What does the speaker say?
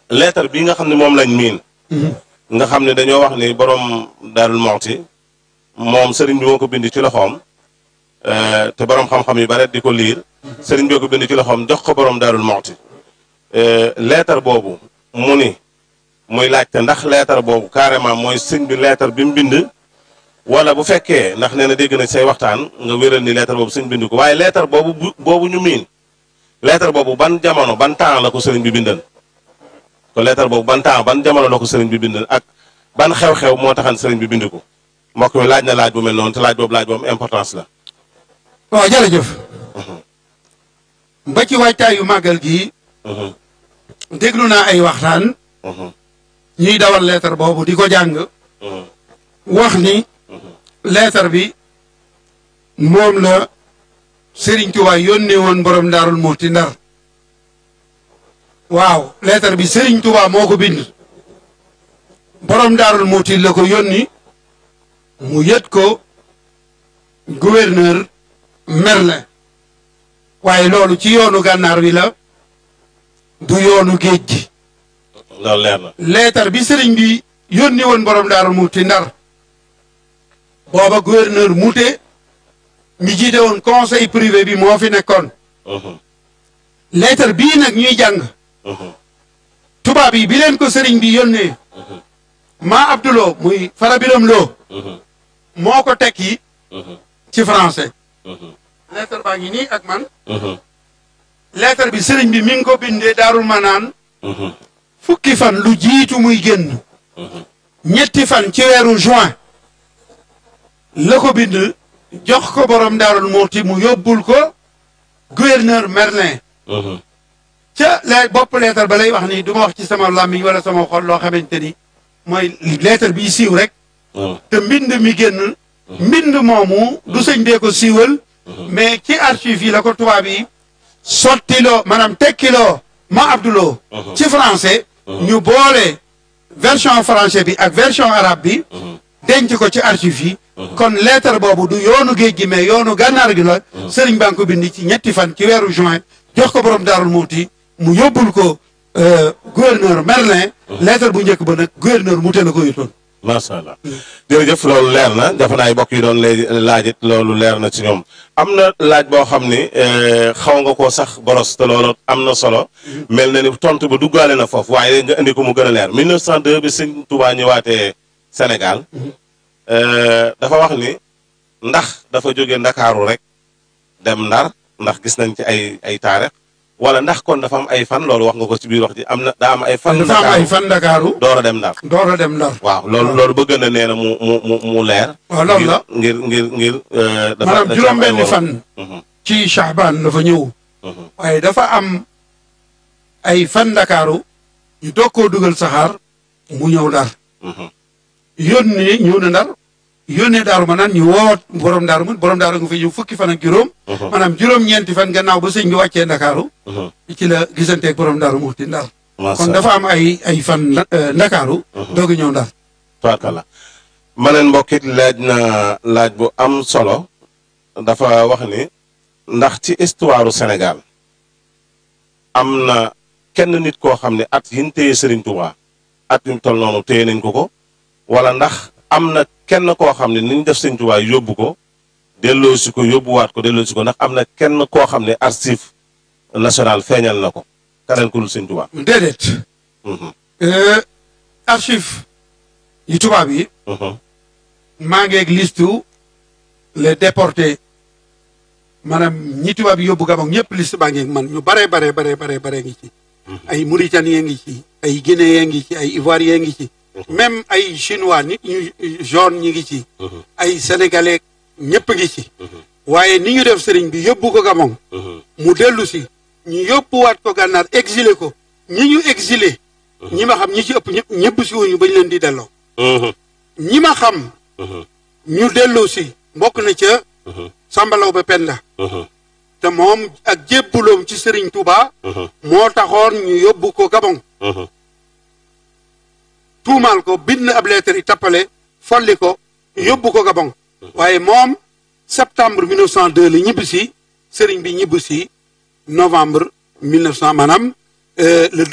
lettre bi nga xam ne moom lañ miin nga xam ne dañoo wax ni borom Daarul Muxti moom sëriñ bi moo ko bind ci loxoom te borom xam-xam yu bare di ko liir sëriñ bi ko bind ci loxoom jox ko borom Daarul Muxti lettre boobu mu ni muy laajte ndax lettre boobu carrément mooy sëñ bi lettre bi mu bind wala bu fekkee ndax nee na dégg na say waxtaan nga wéral ni lettre boobu sëñ bind ko waaye lettre boobu boobu ñu miin lettre boobu ban jamono ban temps la ko sëriñ bi bindal ko lettre boobu ban temps ban jamono la ko sëriñ bi bindal ak ban xew-xew moo taxan sëriñ bi bind ko mbokk mi laaj na laaj bu mel noonu te laaj boobu laaj boobu importance la. waaw jërëjëf. ba ci waajtaayu màggal gi. déglu naa ay waxtaan. ñuy dawal lettre boobu di ko jàng. wax ni. lettre bi moom la Serigne Touba yónnee woon borom Daarul Muxti Ndar. waaw lettre bi Serigne Touba moo ko bind. borom Daarul Muxti la ko yónni. mu yët ko gouverneur Merlin. waaye loolu ci yoonu gànnaar wi la. du yoonu géej gi. loolu leer na. leetar bi sëriñ bi yónni woon borom Daaru Muxti Ndar booba gouverneur Mouté mi jiite woon conseil privé bi moo fi nekkoon. leetar bii nag ñuy jàng. tubaab yi bi leen ko sëriñ bi yónnee. maa Abdoulo muy farabiram loo. moo ko tekki. ci français. leetar baa ngi nii ak man. lettre bi sëriñ bi mi ngi ko bindee daarul manaan fukki fan lu jiitu muy génn ñetti fan ci weeru juin la ko bind jox ko borom daarul muxti mu yóbbul ko gouverneur Merlin ca la bopp lettre ba lay wax ni du ma wax ci sama làmmiñ wala sama xol loo xamante ni mooy lettre bi siiw rek te mbind mi génn mbind moomu du sëñ bee ko siiwal mais ci archive yi la ko tubaab yi sottiloo maanaam tekkiloo ma abduloo ci français ñu boole version français bi ak version arabe bi denc ko ci archive yi kon lettre boobu du yoonu géej gi mais yoonu gànnaar gi la sëriñ baa ngi ko bind ci ñetti fan ci weeru juin jox ko borom daarul muuti mu yóbbul ko gouverneur Merlin lettre bu njëkk ba nag gouverneur Mouté la ko yutoon macha allah jërëjëf loolu leer na dafa naa ay bokk yi doon lay laajit loolu leer na ci ñoom am na laaj boo xam ni xaw nga koo sax boros te loolu am na solo mel na ni tontu ba duggaale na foofu waaye nga indi ko mu gën a leer 1902 bi sëñ Touba ñëwaatee Sénégal dafa wax ni ndax dafa jóge Ndakaaru rek dem Ndar ndax gis nañ ci ay ay taarix wala ndax kon dafa am ay fan loolu wax nga ko ci biir wax ji am na daa am ay fan. dafa am ay fan Ndakaaru door a dem Ndar. door a dem Ndar. waaw loolu loolu bëgg na nee na mu mu mu mu leer. waaw loolu la ngir ngir ngir. dafa maanaam juróom-benni fan. ci Shahban dafa ñëw. waaye dafa am ay fan Ndakaaru ñu doog koo dugal saxaar mu ñëw Ndar. yónnee ñëw na Ndar. yónnee daaru ma naan ñu woot borom daaru man borom daaru nga fa ñëw fukki fan ak juróom. maanaam juróom-ñeenti fan gannaaw ba sëñ bi wàccee Ndakaaru. ci la gisanteeg borom daaru Muxti Ndar. kon dafa am ay ay fan Ndakaaru. doog a ñëw Ndar. tubaarkalla ma leen mbokkit laaj na laaj bu am solo dafa wax ni ndax ci histoire Sénégal am na kenn nit koo xam ne at yi ñu téye Serigne Touba at yu mu toll noonu téye nañ ko ko wala ndax am na kenn koo xam ne ni ñu def Serigne Touba yóbbu ko delloosi ko yóbbuwaat ko delloosi ko ndax am na kenn koo xam ne archive national feeñal na ko keneen ku dul Serigne Touba. déedéet. archive yu tubaab yi. maa ngi ak listu les déportés maanaam ñi tubaab yi yóbbu Gabon ñëpp liste baa ngi ak man ñu bare bare bare bare bare ngi ci. ay Mauritaniens ngi ci ay Guinéens ngi ci ay Ivoiriens ngi ci. même ay chinois nit ñu jaune ñi ngi ci. ay sénégalais ñëpp ngi ci. waaye ni ñu def sëriñ bi yóbbu ko Gabon. mu dellu si ñu yóbbuwaat ko gànnaar exilé ko ñi ñu exilé. ñi ma xam ñi ci ëpp ñëpp ñëpp si wuñu bañ leen di delloo. ñi ma xam. ñu delloo si mbokk na ca. Sambalaw ba Penda. te moom ak jébbuloom ci Serigne Touba. moo taxoon ñu yóbbu ko Gabon. tuumaal ko bind ab lettre yi tappale folli ko yóbbu ko Gabon. waaye moom septembre 1902 la ñibbi si Serigne bi ñibbi si novembre 1900 maanaam le